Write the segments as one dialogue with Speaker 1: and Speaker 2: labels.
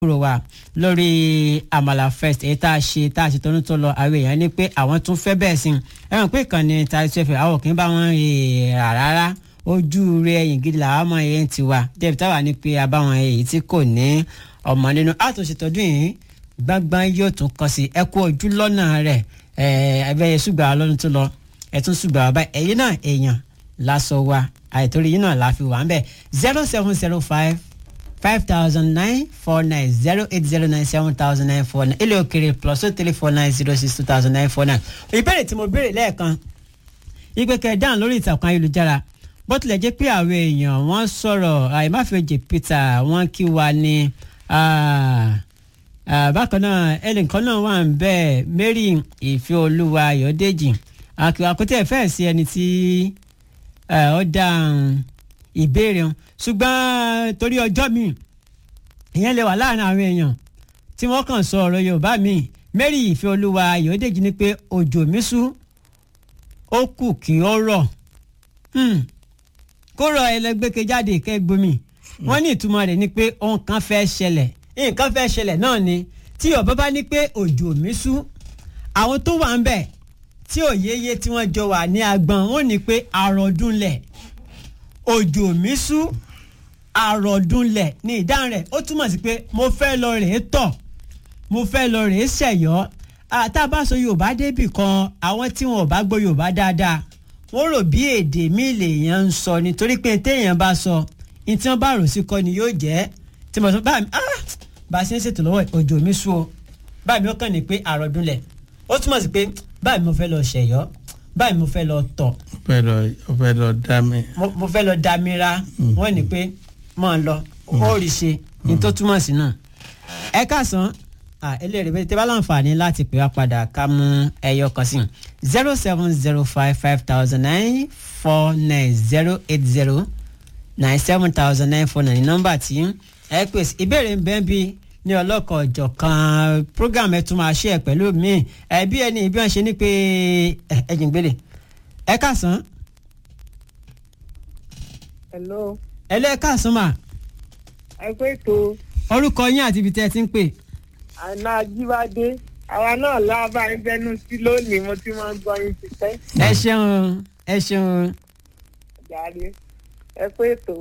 Speaker 1: kúrò wá lórí àmàlà fest èyí tá a ṣe tá a ṣe tọ́nu tó lọ àwọn èèyàn ní pé àwọn tún fẹ́ bẹ́ẹ̀ sí ẹ mọ̀ pé ìkànnì tàìsí ẹ̀fẹ̀ àwọn kì í bá wọn rà rárá ojú rẹ ẹ̀yìn gidi làwọn ọmọ yẹn ti wà débi táwa ní pé abáwọn èyí tí kò ní ọmọ nínú àtúnṣetọ́dún yìí gbangban yóò tún kọ sí ẹ kú ojú lọ́nà rẹ̀ ẹ̀ẹ́dẹ́gbẹ̀yẹ ṣùgbọ́n lọ́dún tó lọ ẹ̀ tún ṣùgbọ́n bàbá ẹ̀yìn náà èèyàn lásọ wa àìtórí yìí náà la fi wà ń bẹ̀ zero seven zero five five thousand nine four nine zero eight zero nine seven thousand nine four nine ilé òkèrè plus two three four nine zero six two thousand nine four nine. ìbéèrè tí mo béèrè lẹ́ẹ̀kan ìpè kẹ̀dáhùn lórí ìtàkùn ayélujára bó tilẹ̀ jẹ́ pé àwọn èèyàn wọ́n sọ̀rọ̀ àìmáfẹ́jì Peter wọ́n kí wa ní bákan náà ẹnìkan náà wà ń bẹ́ẹ̀ Mary ìfẹ́ olúwa Ayọ̀dèjì àkótẹ́ fẹ́ẹ̀ sí ẹni tí ó dáhùn ìbéèrè wọn ṣùgbọ́n torí ọjọ́ mi ìyẹn lè wà láàrin àwọn èèyàn tí wọ́n kàn sọ ọ̀rọ̀ Yorùbá mi Mary ìfẹ́ olúwa Ayọ̀dèjì ní pé òjò mi sú ó kù kí ó rọ̀ kó rọ ẹlẹgbẹ́kẹ jáde kẹgbómi wọ́n ní ìtumọ̀ rẹ̀ ni pé ohun kan fẹ́ ṣẹlẹ̀ nǹkan fẹ́ ṣẹlẹ̀ náà ni tí Yorùbá bá ní pé òjò mi sú àwọn tó wà ń bẹ̀ tí òyeye tí wọ́n jọ wà ní agbọ̀n wọ́n ní pé àròdúnlẹ̀ òjò mi sú àròdúnlẹ̀ ní ìdáhùn rẹ̀ ó túmọ̀ sí pé mo fẹ́ lọ rèé tọ̀ mo fẹ́ lọ rèé ṣẹ̀yọ́ tá a bá sọ Yorùbá débì kan àwọn tí wọn ò bá gbọ́ Yorùbá dáadáa wọ́n rò bí èdè mi lèèyàn ń sọ nítorí pé téèyàn bá sọ ní tí wọ́n bá rò sí kọ́ ni yóò jẹ́ tí mo sọ bá mi bá a ṣe ń ṣètò lọ́wọ́ òjò mi sú o bá mi ó kàn ní pé àròdúnlẹ̀ ó túmọ̀ sí pé báyìí mo fẹ́ lọ ṣẹ̀yọ́ báyìí mo fẹ́ lọ tọ̀.
Speaker 2: ó fẹ́ lọ dá mi.
Speaker 1: mo fẹ́ lọ dá mi ra wọ́n ní pé mọ̀ ń lọ ó rí ṣe ní tó túmọ̀ sí náà. ẹ káàsán eléyìí bẹ́ẹ̀ tẹ́ bá láǹfààní láti pè wá padà ká mú ẹyọ kan sí zero seven zero five five thousand nine four nine zero eight zero nine seven thousand nine four nine nọ́mbà tí ẹ pèsè ìbéèrè ń bẹ́ẹ̀ bíi ní ọlọ́kọ̀ ọ̀jọ̀ kan program ẹ̀ tún máa ṣe ẹ̀ pẹ̀lú mi ẹ̀ bí ẹni bí wọ́n ṣe ní pé ẹ̀jìn gbélé ẹ káàsán.
Speaker 3: hello.
Speaker 1: ẹ lẹ́ káàsán mà.
Speaker 3: ẹ pé tó.
Speaker 1: orúkọ yín àti ibi tẹ́ ẹ ti ń pè.
Speaker 3: àná ajíbádé àwa náà lábàá ń bẹnu sí lónìí mo ti máa ń gbọ́ yín ti pẹ́.
Speaker 1: ẹ ṣeun ẹ ṣeun.
Speaker 3: jàre ẹ pé tó.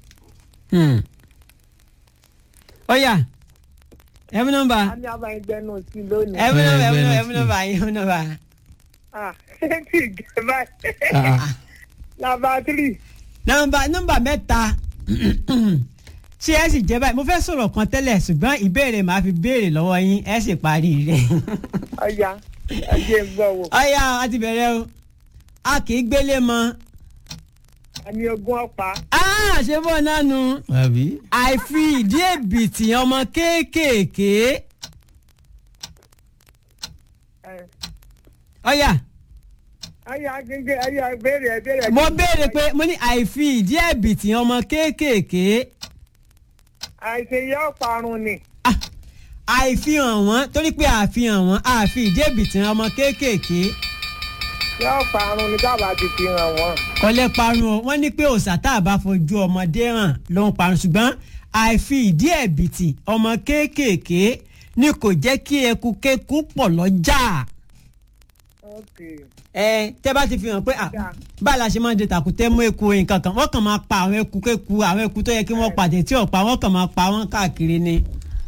Speaker 1: ó yá ẹmu nọ́mbà.
Speaker 3: a ní àbá ń gbẹnu sí lónìí.
Speaker 1: ẹmu nọ́mbà ẹmu nọ́mbà ẹmu nọ́mbà ẹmu nọ́mbà.
Speaker 3: ah ṣé kì í gẹ báyìí. nàbà tírì.
Speaker 1: nọ́mbà nọ́mbà mẹ́ta ṣé ẹ sì jẹ́ báyìí mo fẹ́ sọ̀rọ̀ kan tẹ́lẹ̀ ṣùgbọ́n ìbéèrè màá fi béèrè lọ́wọ́ yín ẹ sì parí rẹ̀.
Speaker 3: ọ̀ya ẹ jẹ́ gbọ́ wò.
Speaker 1: ọ̀ya a ti bẹ̀rẹ̀ o a kì í gbélé mọ́.
Speaker 3: àmì ogun ọ̀pá.
Speaker 1: ṣé bọ́ náà nu
Speaker 2: àbí.
Speaker 1: àìfi ìdí èbìtì ọmọ kéékèèké. ọ̀ya
Speaker 3: ọ̀ya gẹ́gẹ́ ọ̀ya béèrè béèrè.
Speaker 1: mo béèrè pé mo ní àìfi ìdí èbìtì ọmọ kéékèèké.
Speaker 3: àìṣe yọ parun ni.
Speaker 1: Ah, àìfihàn wọn torí pé àfihàn wọn àfi ìdí èbìtì ọmọ kéékèèké
Speaker 3: yọ parun ni dábàá ti fi hàn wọ́n.
Speaker 1: kọ́lẹ́ parun o wọ́n ní pé òòṣà tá a bá fojú ọmọdé hàn ló ń parun ṣùgbọ́n àìfi ìdí ẹ̀bìtì ọmọ kéékèèké ni kò jẹ́ kí eku kéku pọ̀ lọ́jà.
Speaker 3: Okay.
Speaker 1: ẹ tẹ́ bá ti fi hàn pé à báyìí la ṣe máa ń de tàkútẹ́ mú eku nǹkan kan wọ́n kàn máa pa àwọn eku kéku àwọn eku tó yẹ kí wọ́n pàdé tí ò pa wọ́n kàn máa pa wọ́n káàkiri ni.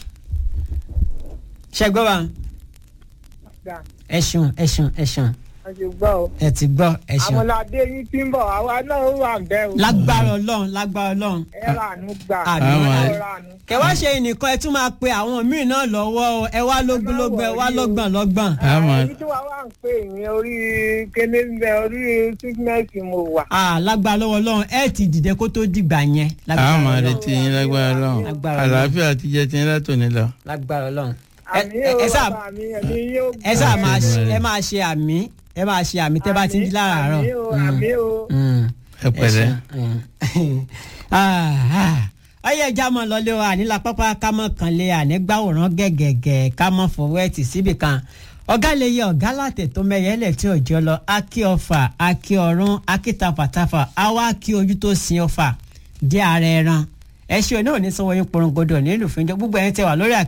Speaker 1: ṣẹ́gbọ́n wa
Speaker 3: Dà,
Speaker 1: ẹ ṣeun ẹ ṣeun ẹ ṣeun
Speaker 3: a ṣe gbọ́ o.
Speaker 1: ẹ ti gbọ́ ẹ ṣeun.
Speaker 3: àmọ́ládé yín ti ń bọ̀ àwa náà ó wà ń bẹ́ o.
Speaker 1: lágbára ọlọ́run lágbára ọlọ́run.
Speaker 3: ẹ rà àánú gbà.
Speaker 1: Àmín.
Speaker 3: ẹ rà àánú.
Speaker 1: kẹwàá ṣe nìkan ẹ tún máa pe àwọn míì náà lọ́wọ́ o ẹ wá lógúnlógún ẹ wá lọ́gbọ̀n lọ́gbọ̀n.
Speaker 2: àmọ́
Speaker 3: èyí tí wàá wà ń pè yín orí kéde ń bẹ orí sígínẹ́ẹ̀tì mo wà.
Speaker 1: Ah, lágbára lọ́wọ́ ọlọ́run ẹ ti dìde kó tó dìgbà yẹn. lágbára
Speaker 2: àmọ́
Speaker 1: Ọlọ́run.
Speaker 2: retí yín lágbára lọ́hùn
Speaker 1: Lágbára Ọlọ́run.
Speaker 2: àlàáfíà ti jẹ́ ti yín látòní lọ.
Speaker 1: lágbára ọlọ́run. Ẹ-
Speaker 3: àmì
Speaker 1: ẹ-
Speaker 3: ó
Speaker 1: ẹ sáà
Speaker 3: bàbá mi ẹ̀mí yóò
Speaker 1: ẹ sáà máa ṣe
Speaker 2: Àmín.
Speaker 1: ẹ máa ṣe àmì ẹ máa ṣe àmì tẹ́ bá ti ń jí láràárọ̀.
Speaker 3: àmì ó àmì ó.
Speaker 1: Mm.
Speaker 2: ẹ pẹ̀lẹ́.
Speaker 1: ọyẹ ẹja mọ lọlé wa àníla pápá ká mọ kan lé ànígbàwòrán gẹgẹgẹ ká mọ fọwọ́ ẹ̀ tì síbì kan ọ̀gá lè yẹ ọ̀gá látẹ̀ tó mẹ́yẹ́lẹ̀ tí òjò lọ akí ọfà akí ọ̀run akí tafàtafà àwa akí ojú tó sin ọfà dé ara ẹran ẹ ṣe òní òní sanwó yín porongodo nílùú fúnjọ gbogbo ẹ̀yin tẹ́ wà lórí àkè